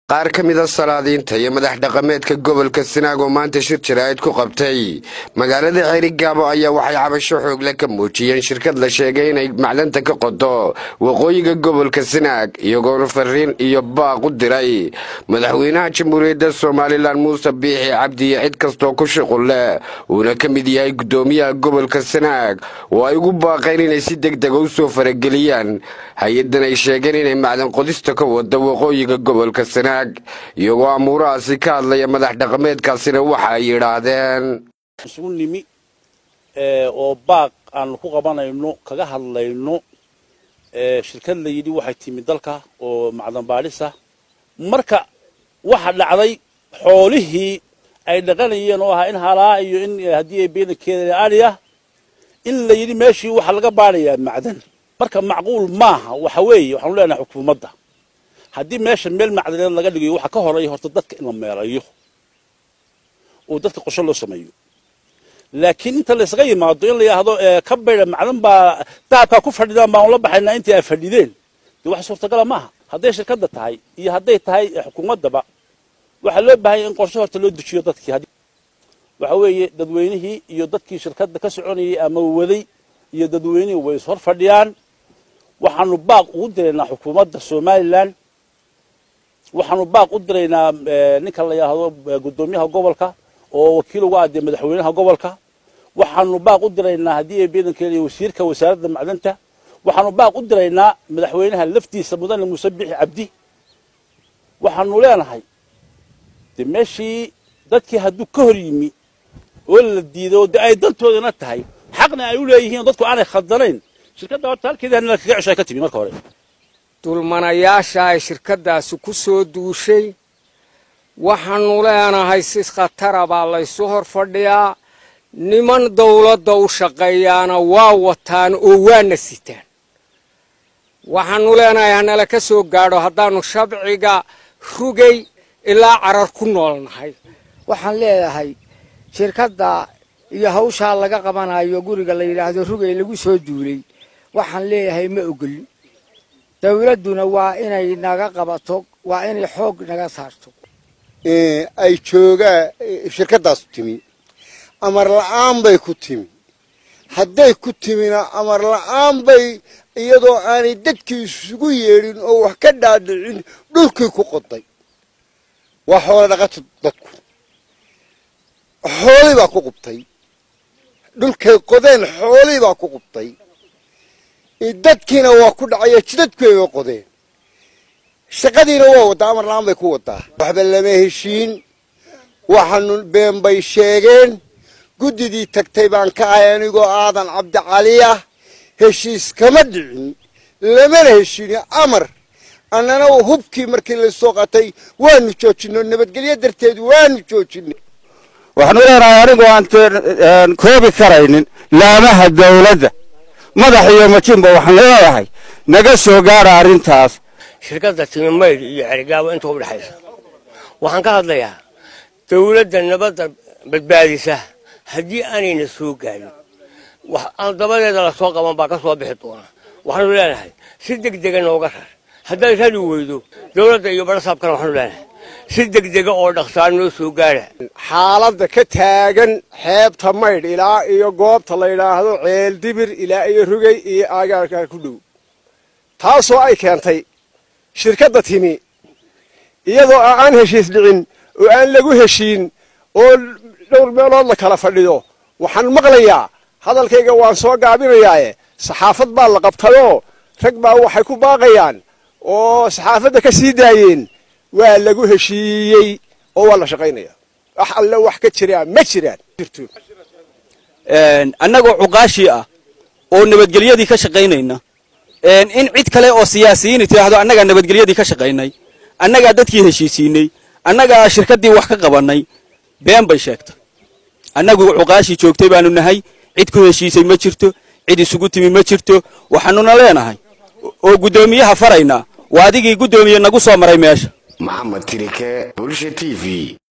qaar ka mida salaadiinta iyo madax dhaqameedka gobolka sanaag oo maanta shir jaraa'id ku qabtay magaalada ceerigaabo ayaa waxay cabasho xoogle ka muujiyeen shirkad la sheegay inay macdanta ka qodo waqooyiga gobolka sanaag iyagoona fariin iyo baaq u diray madaxweynaha jamhuuriyadda somalilan muuse biixi cabdi iyo cid kastoo ku shuqul leh uuna ka mid yahay guddoomiyaha gobolka sanaag oo ay ugu baaqeen inay si deg dega u soo farageliyaan hay-addan ay sheegeen inay macdan qodista ka wada waqooyiga gobolka sanaag iyagoo amuurahaasi ka hadlaya madax dhaqameedkaasina waxa ay yidhaahdeen isugu nimi oo baaq aanu ku qabanayno kaga hadlayno shirkad la yidhi waxay timi dalka oo macdan baadhisa marka waxa dhacday xoolihii ay dhaqanayeen oo ahaa in halaa iyo in haddii ay beenankeeda adhi ah in la yidhi meeshii waxaa laga baadhayaa macdan marka macquul maaha waxa weeye waxaanu leenahay xukuumadda haddii meesha meel macdaneed laga dhigayo waxaa ka horeeya horta dadka in la meelayo oo dadka qosho loo sameeyo laakiin inta laysaga yimaado in la yidhaahdo ka bayda macdan baa dahabkaa ku fadhidaan baan ula baxaynaa intii ay fadhideen dee wax suurtagala maaha hadday shirkadda tahay iyo hadday tahay xukuumaddaba waxaa loo baahanya in qorshe horta loo dejiyo dadkii waxa weeye dadweynihii iyo dadkii shirkadda ka soconayay ama waday iyo dadweynihii way is hor fadhiyaan waxaanu baaq ugu diraynaa xukuumadda somalilan waxaanu baaq u diraynaa ninka la yidhaahdo guddoomiyaha gobolka oo wakiil uga adee madaxweynaha gobolka waxaanu baaq u diraynaa haddii ay beedankeeda iyo wasiirka wasaaradda macdanta waxaanu baaq u diraynaa madaxweynaha laftiisa mudane muuse bixi cabdi waxaanu leenahay de meeshii dadkii hadduu ka hor yimi oo la diido de ay dantoodana tahay xaqna ay u leeyihiin dadku aanay khaldanayn shirkadda horta halkeedii hanila kaga ceshay ka timi marka hore dulmanayaasha ay shirkaddaasi ku soo duushay waxaanu leenahay si khatara baa laysu hor fadhiyaa niman dawladda u shaqeeyaana waa wataan oo waana sitaan waxaanu leenahay hanala ka soo gaadho haddaannu shabciga rugay ilaa carar ku noolnahay waxaan leedahay shirkadda iyo hawshaa laga qabanayo guriga la yidhaahdo rugay lagu soo duulay waxaan leeyahay ma ogolin dawladduna waa inay naga qabato waa inay xoog naga saarto ay joogaan shirkaddaasu timi amar la'aan bay ku timi hadday ku timina amar la'aan bay iyadoo aanay dadkii isugu yeedhin oo wax ka dhaadhicin dhulkii ku qoday waa xoolo dhaqato dadku xoolii baa ku qubtay dhulkay qodeen xoolii baa ku qubtay dadkiina waa ku dhacaya jidadkii bay qodeen shaqadiina waa waddaa amar la'aan bay ku waddaa waxba lama heshiin waxaanu been bay sheegeen guddidii tagtay baan ka ahay anigoo aadan cabdicaliya heshiis kama dhicin lamana heshiini amar annana hubkii markii lasoo qatay waanu joojino nabadgelyo darteed waanu joojinay waxaanu leenahay anigoo aan koobi karaynin laamaha dawladda madax iyo majinba waxaan leeyahay naga soo gaara arrintaas shirkadda timi maydh iyo cerigaabo inta u dhexaysa waxaan ka hadlayaa dawladda nabadda badbaadisa haddii aanayna soo gaarin dabadeeda lasoo qaban baa ka soo bixi doona waxaanu leenahay si degdega nooga rar haddaad rari weydo dawladda iyo barasaabkana waxaanu leenahay si degdega oo dhaqsaar noo soo gaara xaaladda ka taagan xeebta maydh ilaa iyo goobta la yidhaahdo ceel dibir ilaa iyo rugay iyo aagaarka ku dhow taasoo ay keentay shirkadda timi iyadoo aan heshiis dhicin oo aan lagu heshiin oo dhowr meelood la kala fadhido waxaan maqlayaa hadalkayga waan soo gaabinayaaye saxaafad baa la qabtayoo rag baa waxay ku baaqayaan oo saxaafadda ka sii daayeen waa lagu heshiiyey oo waa la shaqaynaya wax alle wax ka jiraa ma jiraan annagoo cuqaashii ah oo nabadgelyadii ka shaqaynayna in cid kale oo siyaasiyiini tidhaahdo annagaa nabadgelyadii ka shaqaynay annagaa dadkii heshiisiinay annagaa shirkaddii wax ka qabannay been bay sheegtay annagu cuqaashii joogtay baanu nahay cid ku heshiisay ma jirto cid isugu timi ma jirto waxaanuna leenahay oo guddoomiyaha faraynaa waa adigii guddoomiye nagu soo maray meesha maxamed tirike bulsha t v